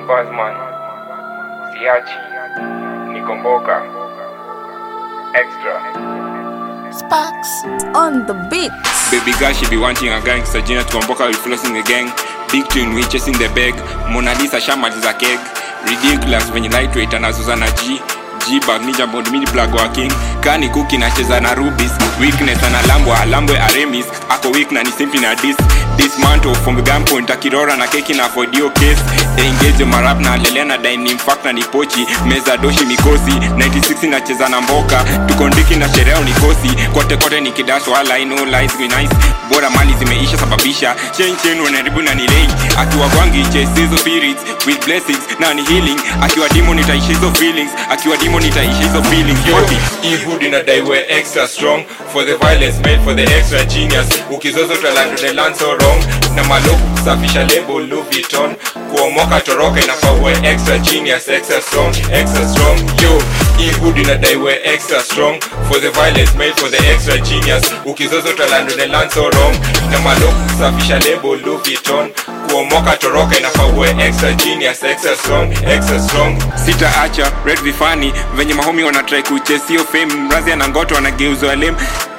Buzzman, Siachi, Nikomboka, Extra. Sparks on the beat. Baby girl, she be wanting a gangster. Gina Tuomboka will flossing the gang. Big twin, we chasing the bag. Mona Lisa shamaliza keg. Ridiculous when you lightweight anazuza na G. G-bag ninja bond mini plug wa king kani kuki nacheza na rubis weakness analambwa alambwe aremis ako weak na ni simpi na dis dismantle from gunpoint akirora na keki na fodio case engage marap na lelea na dining fact na ni pochi meza doshi mikosi 96 nacheza na mboka tukondiki na sherehe unikosi kote kote ni kidash wala I know lies be nice bora mali zimeisha sababisha chen chen wanaribu na ni lei akiwa kwangi chase hizo spirits with blessings na ni healing akiwa demon itaisha hizo feelings akiwa demon itaisha hizo feelings yote Ehud inadai we extra strong for the violence made for the extra genius ukizozo talando the land so wrong na maloku kusafisha label Louis Vuitton kuomoka toroka inafaa uwe extra genius extra strong extra strong yo Ehud inadai we extra strong for the violence made for the extra genius ukizozo talando the land so wrong na maloku kusafisha label Louis Vuitton kuomoka toroka inafaa uwe extra genius extra strong extra strong sitaacha red vifani venye mahomi wanatrai kuchesio fame mrazi anangoto wanageuzwa lem